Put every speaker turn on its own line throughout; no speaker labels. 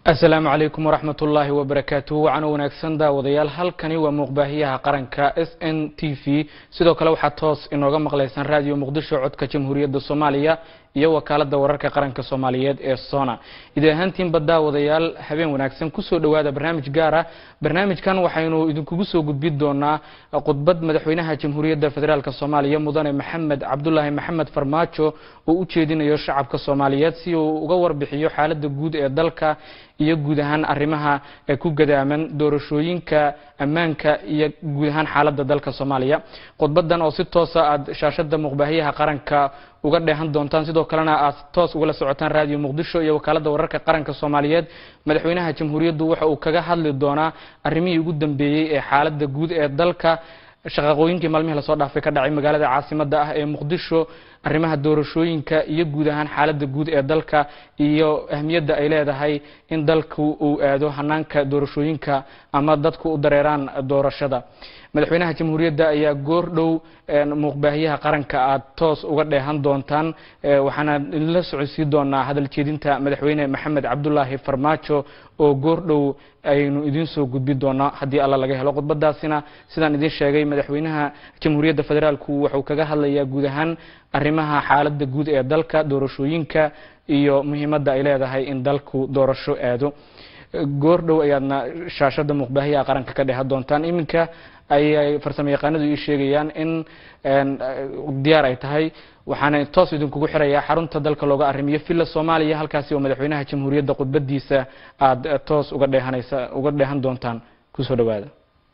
asalaamu calaykum waraxmat ullaahi wabarakaatuh wacana wanaagsan daawadayaal halkani waa muuqbaahiyaha qaranka s n t v sidoo kale waxaad toos inooga maqlaysaan raadiyo muqdisho codka jamhuuriyadda soomaaliya iyo wakaalada wararka qaranka soomaaliyeed ee sona idi ahaantiinba daawadayaal habeen wanaagsan kusoo dhowaada barnaamij gaara barnaamijkan waxaynu idinkugu soo gudbin doonaa khudbad madaxweynaha jamhuuriyadda federaalk soomaaliya mudane maxamed cabdulaahi maxamed farmaajo oo u jeedinayo shacabka soomaaliyeed si uu uga warbixiyo xaalada guud ee dalka iyo guud ahaan arrimaha ku gadaaman doorashooyinka ammaanka iyo guud ahaan xaalada dalka soomaaliya khudbadan oo si toosa aad shaashada muuqbaahiyaha qaranka uga dheehan doontaan sidoo kalena aad toos ugala socotaan raadiyo muqdisho iyo wakaalada wararka qaranka soomaaliyeed madaxweynaha jamhuuriyaddu waxa uu kaga hadli doonaa arrimihii ugu dambeeyey ee xaalada guud ee dalka shaqaqooyinkii maalmihii lasoo dhaafay ka dhacay magaalada caasimada ah ee muqdisho arrimaha doorashooyinka iyo guud ahaan xaalada guud ee dalka iyo ahmiyadda ay leedahay in dalku uu aado hanaanka doorashooyinka ama dadku u dareeraan doorashada madaxweynaha jamhuuriyadda ayaa goor dhow muuqbaahiyaha qaranka aad toos uga dheehan doontaan waxaana idinla socodsiin doonaa hadal jeedinta madaxweyne maxamed cabdulaahi farmaajo oo goor dhow aynu idiin soo gudbin doonaa haddii alla laga helo khudbadaasina sidaan idiin sheegay madaxweynaha jamhuuriyadda federaalku wuxuu kaga hadlayaa guud ahaan arrimaha xaalada guud ee dalka doorashooyinka iyo muhiimadda ay leedahay in dalku doorasho aado goor dhow ayaadna shaashada muuqbaahiyaha qaranka ka dheehan doontaan iminka ayay farsamo yaqaanadu ii sheegayaan in diyaar ay tahay waxaana toos idinkugu xirayaa xarunta dalka looga arrimiyo villa soomaaliya halkaasi oo madaxweynaha jamhuuriyadda khudbadiisa aada toos uga dheehanaysa uga dheehan doontaan kusoo dhawaada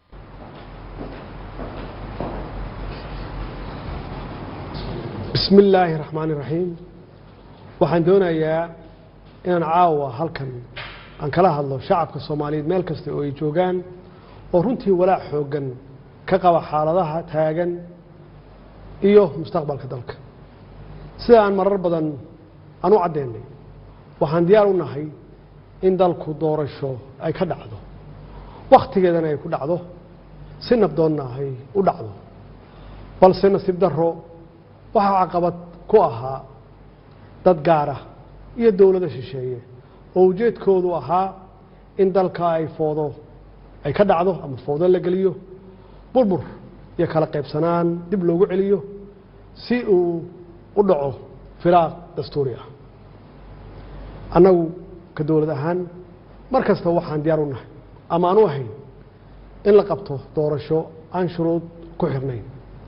bismi illaahi raxmaani raxiim waxaan doonayaa inaan caawa halkan aan kala hadlo shacabka soomaaliyeed meel kasta oo ay joogaan oo runtii walaac xooggan ka qaba xaaladaha taagan iyo mustaqbalka dalka sida aan marar badan aan u caddeynay waxaan diyaar u nahay in dalku doorasho ay ka dhacdo wakhtigeedana ay ku dhacdo si nabdoonna ay u dhacdo balse nasiib darro waxaa caqabad ku ahaa dad gaara iyo dowlado shisheeye oo ujeedkoodu ahaa in dalka ay foodo ay ka dhacdo ama foodo la geliyo burbur iyo kala qaybsanaan dib loogu celiyo si uu u dhaco firaaq dastuuri ah annagu ka dowlad ahaan mar kasta waxaan diyaar u nahay ama aan u ahayn in la qabto doorasho aan shuruud ku xirnayn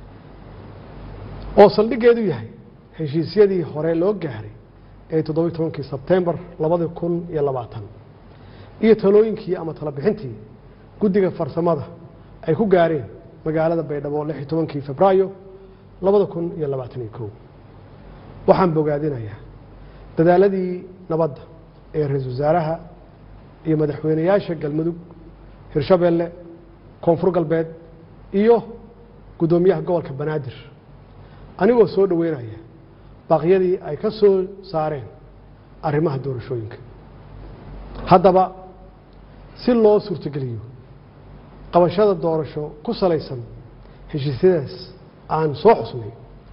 oo saldhiggeedu yahay heshiisyadii hore loo gaaray ee toddobiy tobankii sebtembar labadi kun iyo labaatan iyo talooyinkii ama talabixintii guddiga farsamada ay ku gaareen magaalada baydhabo lix iyo tobankii febraayo labada kun iyo labaatan iyo kow waxaan bogaadinayaa dadaaladii nabadda ee ra-iisul wasaaraha iyo madaxweynayaasha galmudug hirshabeelle koonfur galbeed iyo guddoomiyaha gobolka banaadir anigoo soo dhoweynaya baaqyadii ay ka soo saareen arrimaha doorashooyinka haddaba si loo suurtogeliyo qabashada doorasho ku salaysan heshiisyadaas aan soo xusnay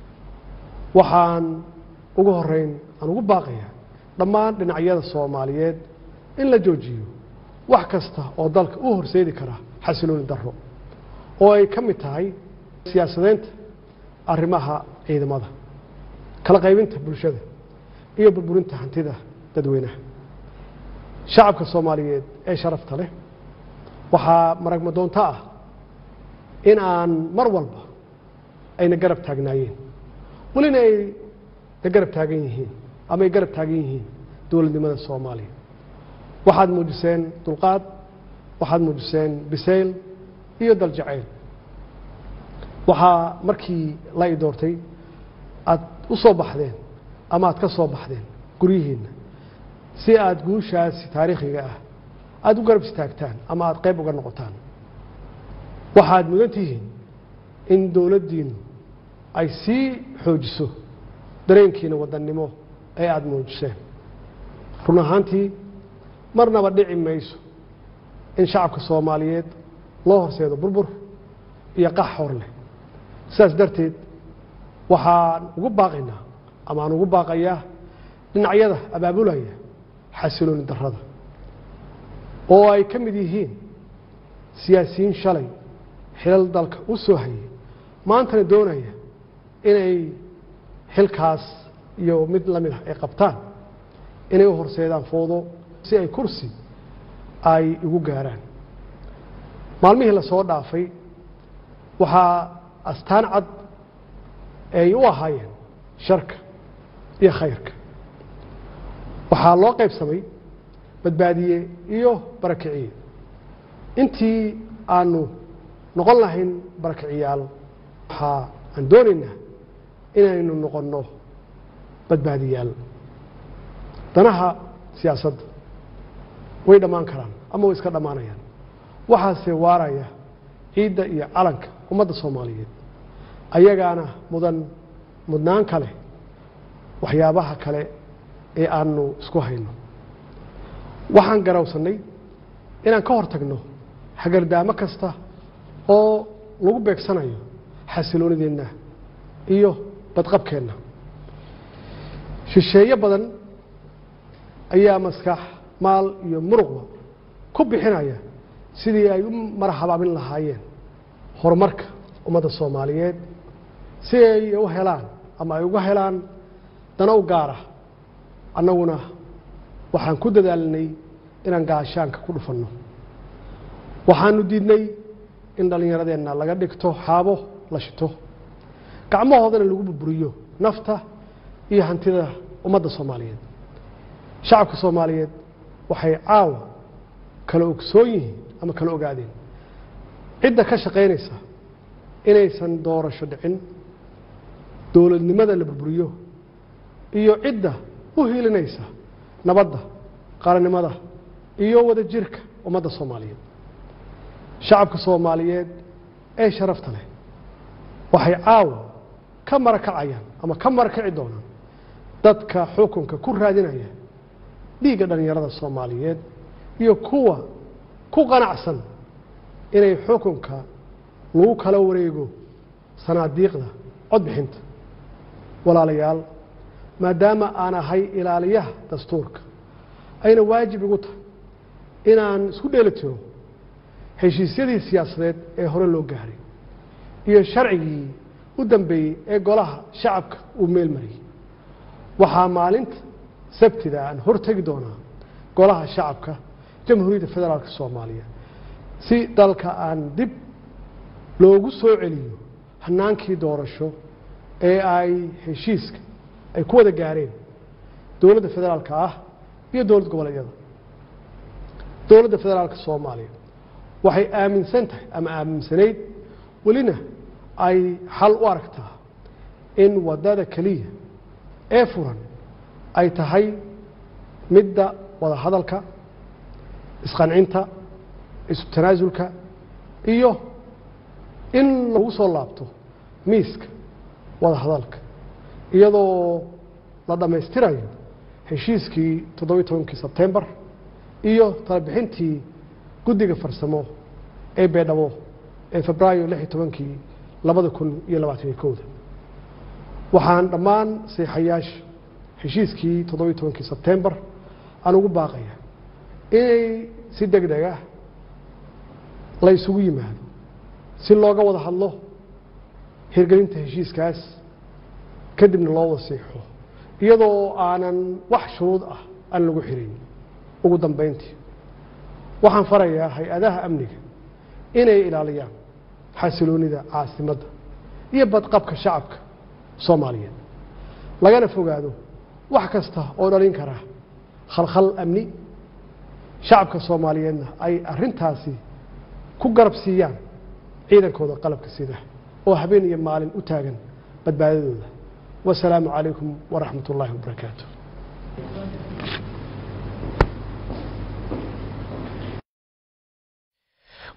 waxaan ugu horeyn aan ugu baaqaya dhammaan dhinacyada soomaaliyeed in la joojiyo wax kasta oo dalka u horseedi kara xasilooni darro oo ay ka mid tahay siyaasadeynta arrimaha ciidamada kala qaybinta bulshada iyo burburinta hantida dadweynaha shacabka soomaaliyeed ee sharafta leh waxaa maragma doonto ah in aan mar walba ayna garab taagnaayeen welina ay na garab taagan yihiin ama ay garab taagan yihiin dowladnimada soomaaliya waxaad muujiseen dulqaad waxaad muujiseen bisayl iyo daljacayl waxaa markii la i doortay aad u soo baxdeen ama aad ka soo baxdeen guryihiinna si aada guushaasi taariikhiga ah aada u garab istaagtaan ama aada qayb uga noqotaan waxaad mudan tihiin in dowladdiinu ay sii xoojiso dareenkiina wadannimo ee aada muujiseen run ahaantii marnaba dhici mayso in shacabka soomaaliyeed loo horseedo burbur iyo qax hor leh sidaas darteed waxaan ugu baaqaynaa ama aan ugu baaqayaa dhinacyada abaabulaya xasilooni darrada oo ay ka mid yihiin siyaasiyiin shalay xilal dalka u soo hayay maantana doonaya inay xilkaas iyo mid la mid ah ay qabtaan inay u horseedaan foodo si ay kursi ay igu gaaraan maalmihii la soo dhaafay waxaa astaan cad ay u ahaayeen sharka iyo khayrka waxaa loo qaybsamay badbaadiye iyo barakiciye intii aanu noqon lahayn barakiciyaal waxaa aan doonaynaa inaynu noqonno badbaadiyaal danaha siyaasadda way dhammaan karaan ama way iska dhammaanayaan waxaase waaraya ciidda iyo calanka ummadda soomaaliyeed ayagaana mudan mudnaan kale waxyaabaha kale ee aanu isku hayno waxaan garawsannay inaan ka hor tagno hagardaamo kasta oo lagu beegsanayo xasiloonideenna iyo badqabkeenna shisheeye badan ayaa maskax maal iyo muruqba ku bixinaya sidii ay u marxabaabin lahaayeen horumarka ummadda soomaaliyeed si ay u helaan ama ay uga helaan dana u gaara annaguna waxaan ku dadaalnay inaan gaashaanka ku dhufanno waxaanu diidnay in dhallinyaradeenna laga dhigto xaabo la shito gacmahoodana lagu burburiyo nafta iyo hantida ummadda soomaaliyeed shacabka soomaaliyeed waxay caawa kala ogsoon yihiin ama kala ogaadeen cidda ka shaqaynaysa inaysan doorasho dhicin dowladnimada la burburiyo iyo cidda u hilinaysa nabadda qarannimada iyo wada jirka ummadda soomaaliyeed shacabka soomaaliyeed ee sharafta leh waxay caawa ka marakacayaan ama ka marakaci doonaan dadka xukunka ku raadinaya dhiigga dhallinyarada soomaaliyeed iyo kuwa ku qanacsan inay xukunka lagu kala wareego sanaadiiqda codbixinta walaalayaal maadaama aan ahay ilaaliyaha dastuurka ayna waajib igu tahay inaan isku dheeli tiro heshiisyadii siyaasadeed ee hore loo gaaray iyo sharcigii u dambeeyey ee golaha shacabka uu meel mariyey waxaa maalinta sabtida aan hortegi doonaa golaha shacabka jamhuuriyadda federaalk soomaaliya si dalka aan dib loogu soo celiyo hanaankii doorasho ee ay heshiiska ay ku wada gaareen dowladda federaalka ah iyo dowlad goboleedyada dowladda federaalka soomaaliya waxay aaminsan tahay ama aaminsanayd welina ay xal u aragtaa in waddada keliya ee furan ay tahay midda wada hadalka isqancinta isu tanaasulka iyo in lagu soo laabto miiska wada hadalka iyadoo la dhammaystirayo heshiiskii toddobiyi tobankii sebtembar iyo talabixintii guddiga farsamo ee beedhabo ee febraayo lix iyo tobankii labada kun iyo labaataniyo kowda waxaan dhammaan seexayaasha heshiiskii toddobiyi tobankii sebtembar aan ugu baaqaya inay si deg deg ah la isugu yimaado si looga wada hadlo hirgelinta heshiiskaas kadibna loo wasiixo iyadoo aanan wax shuruud ah aan lagu xirin ugu dambayntii waxaan farayaa hay-adaha amniga inay ilaaliyaan xasiloonida caasimadda iyo badqabka shacabka soomaaliyeed lagana fogaado wax kasta oo dhalin kara khalkhal amni shacabka soomaaliyeedna ay arintaasi ku garab siiyaan ciidankooda qalabka sida oo habeen iyo maalin u taagan badbaadadooda wasalaamu calaykum waraxmat ullaahi wabarakaatu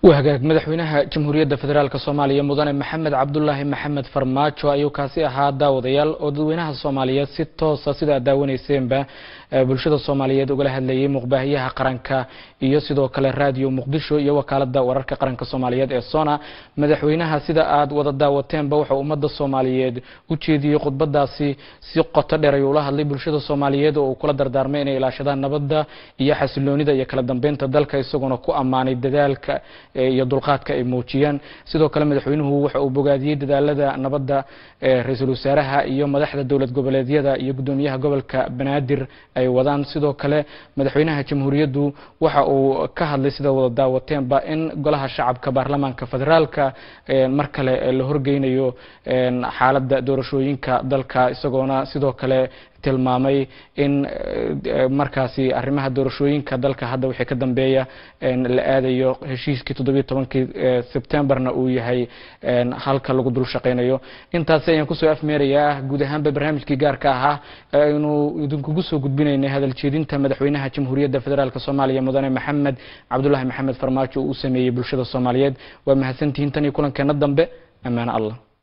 waa hagaag madaxweynaha jamhuuriyadda federaalk soomaaliya mudane maxamed cabdulaahi maxamed farmaajo ayuu kaasi ahaa daawadayaal oo dadweynaha soomaaliyeed si toosa sida aad daawaneyseenba bulshada soomaaliyeed ugala hadlayay muqbaahiyaha qaranka iyo sidoo kale raadiyo muqdisho iyo wakaalada wararka qaranka soomaaliyeed ee sona madaxweynaha sida aad wada daawateenba wuxuu ummadda soomaaliyeed u jeediyey khudbadaasi si qoto dheer ayuu ula hadlay bulshada soomaaliyeed oo uu kula dardaarmay inay ilaashadaan nabadda iyo xasiloonida iyo kala dambeynta dalka isaguna ku ammaanay dadaalka iyo dulqaadka ay muujiyaan sidoo kale madaxweynuhu waxa uu bogaadiyey dadaalada nabadda ra-iisul wasaaraha iyo madaxda dowlad goboleedyada iyo gudoomiyaha gobolka banaadir ay wadaan sidoo kale madaxweynaha jamhuuriyaddu waxa uu ka hadlay sida wada daawateenba in golaha shacabka baarlamaanka federaalka mar kale la horgeynayo xaaladda doorashooyinka dalka isagoona sidoo kale tilmaamay in markaasi arrimaha doorashooyinka dalka hadda wixii ka dambeeya la aadayo heshiiskii toddobiyo tobankii sebtembarna uu yahay halka lagu dul shaqaynayo intaasi ayaan kusoo afmeerayaa guud ahaanba barnaamijkii gaarka ahaa aynu idinkugu soo gudbinaynay hadal jeedinta madaxweynaha jamhuuriyadda federaalk soomaaliya mudane maxamed cabdulaahi maxamed farmaajo uu u sameeyey bulshada soomaaliyeed waa mahadsantihiin tan iyo kulankeena dambe ammaano allah